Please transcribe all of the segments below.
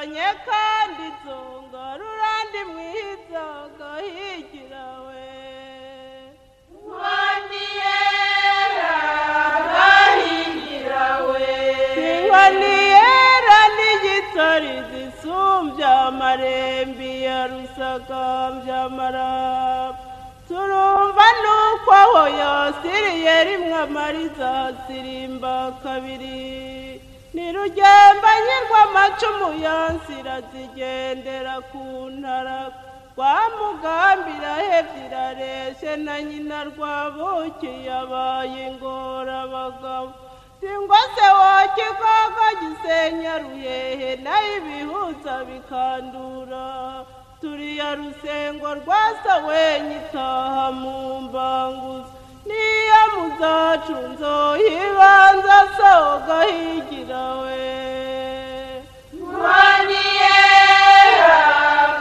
kandi inzungo rurandi mwizogo higira we waniyera bahigira we ntiwaniyera n'igitori zisumbya amarembi ya rusagambya amaraba turumva nuko aho yasiriye rimwe amariza sirimba kabiri ni rugemba nyirwa amacumu yansira zigendera ku ntara rwa mugambira hebye irareshe na nyina rwabuki yabaye ingorabagabo singwa se wakigogo gisenya ruhehe nayo ibihuza bikandura turiya rusengo rwasa wenye itaha mu mbanguzi niyo muzacu nzoyibanza soga higira we waniyera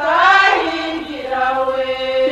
bahigira we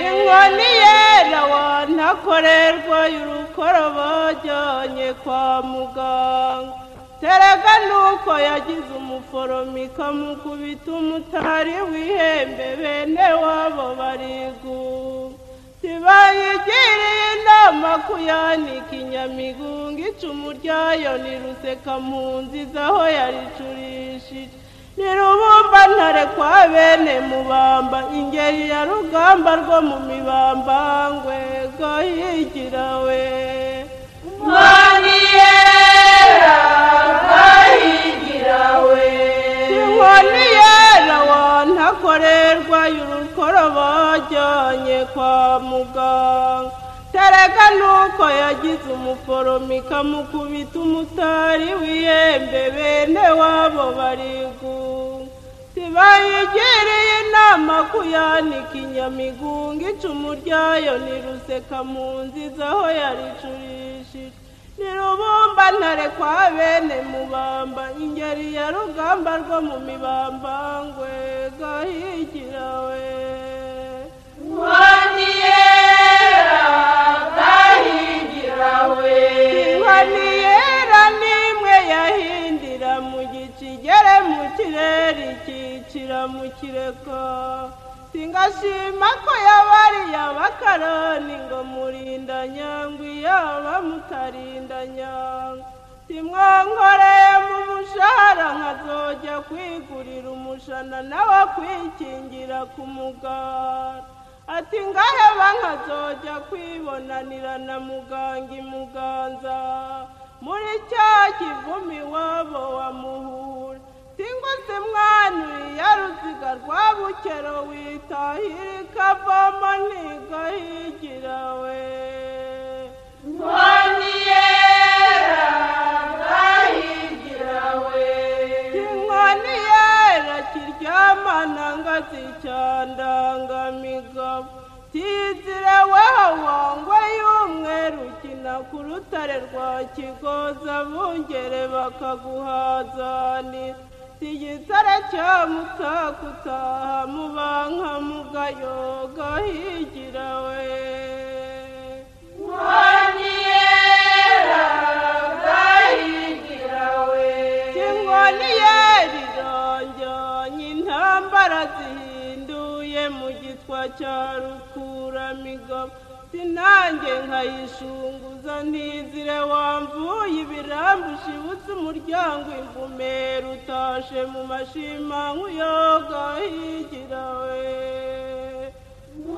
inkoni yera wantakorerwa y'urukoro bajyanye kwa muganga terega nuko yagize umuforomika mukubita umutari w'ihembe bene wabo bariguga tibayigiriye inama kuyanika inyamigunga icumu ryayo niruseka mu nziza aho yaricurishije ntirubumba ntare kwa bene mubamba ingeri ya rugamba rwo mu mibambangwe ngo higira we waniyera bahigira we inkoni yera wantakorerwa y'urukoro bajyanye kwa muganga terega nuko yagize umuforomika mukubita umutari w'ihembe bene wabo bariguga tibayigiriye inama kuyanika inyamigunga icumu ryayo niruseka mu nziza aho yaricurishije ntirubumba ntare kwa bene mubamba ingeri ya rugamba rwo mu mibambangwe gahigira we waniyera bahigira we inkoni yera n'imwe yahindira mu gici igere mu kirere ikicira mu kireko singashima ko yabariye abakarani ngo murinda nyangwi yaba mutarinda nyangwi simwankoreye mu mushahara nkazojya kwigurira umushana nawe kwikingira ku mugara ati ngaheba nkazojya kwibonanira na muganga imuganza muri cya kivumi iwabo wa muhura singwa se mwana uriya ruziga rwa bukero witahira ikavamo ntigahigira we waniyera bahigira we inkoni yera kiryamana ngazi cyandangamiga tizirewe hawangwa y'umweru ukina ku rutare rwa kigoza bungere bakaguhazanira tigitare cya mutaka utaha mubanka mugayo gahigira we waniyera bahigira we inkoni yerironganye intambara zihinduye mu gitwa cya rukuramigo sinange nkayishunguza ntizire wamvuye ibirambu ushibutse umuryango imvumera utashe mu mashima nk'uyoga higira we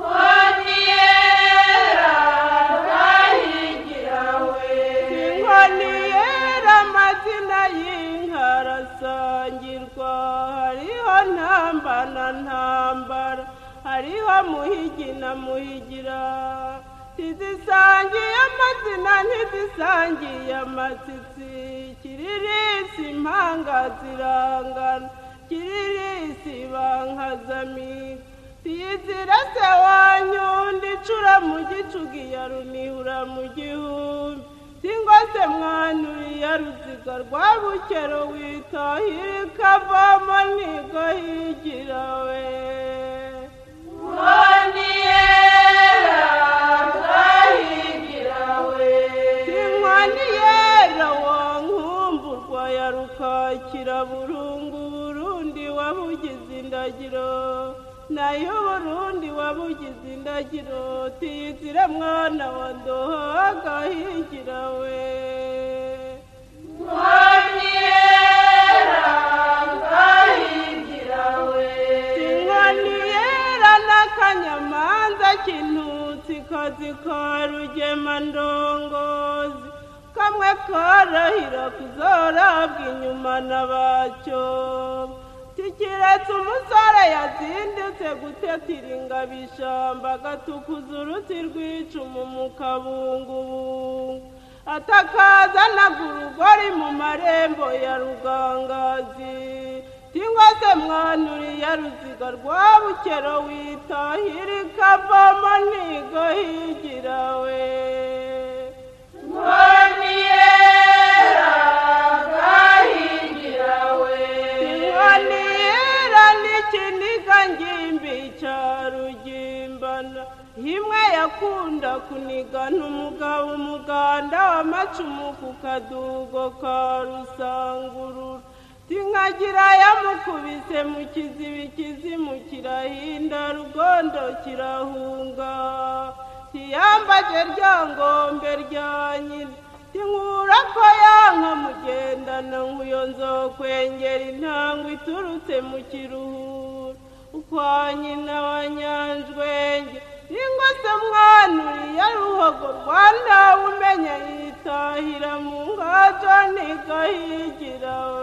waniyera bahigira we inkoni yera amazina y'inka arasangirwa hariho ntambana ntambara hariho muhigi na muhigira ntizisangiye amazina ntizisangiye amatsitsi kiririsi impanga zirangana kiririsi bankazamiga tiyizira se wanyundi icura mu gicugi ya runihura mu gihumbi singwa se mwanuriya ruziga rwa bukero witahira ikavamo ntigahigira we waniyera bahigira we inkoni yera wa nkumburwa ya rukakira burunguru burundi wabugize indagiro nayo burundi wabugize indagiro tiyizira mwana wa ndoho agahingira we sinkoniyera n'akanyamanza kinutsi kazi ka rugemandongozi kamwe karahira kuzarabwa inyuma na bacyo tikiretse umusore yazindutse gutetira ingabo ishyamba agatukuza uruti rw'icumu mu kabungubungu atakazanaga urugori mu marembo ya rugangazi tingwa se mwanuriye ruziga rwa bukero witahira ikavamo ntigo higira we Ntiwanira n'ikiniga ngimbi cya rugimbana himwe yakunda kunigana umugabo umuganda w'amacumu ku kadugo ka rusangurura tinkagira yamukubise mu kizibi kizimu kirahinda rugondo kirahunga ntiyambaje rya ngombe rya nyina tinkura ko yanka mugendana nk'uyo nzokwengera intangwe iturutse mu kiruhura ukwa nyina wa nyanjwenge ningo se mwana uriya ruhogo rwa ndawe umenya yitahira mu ngajo ntigahigira we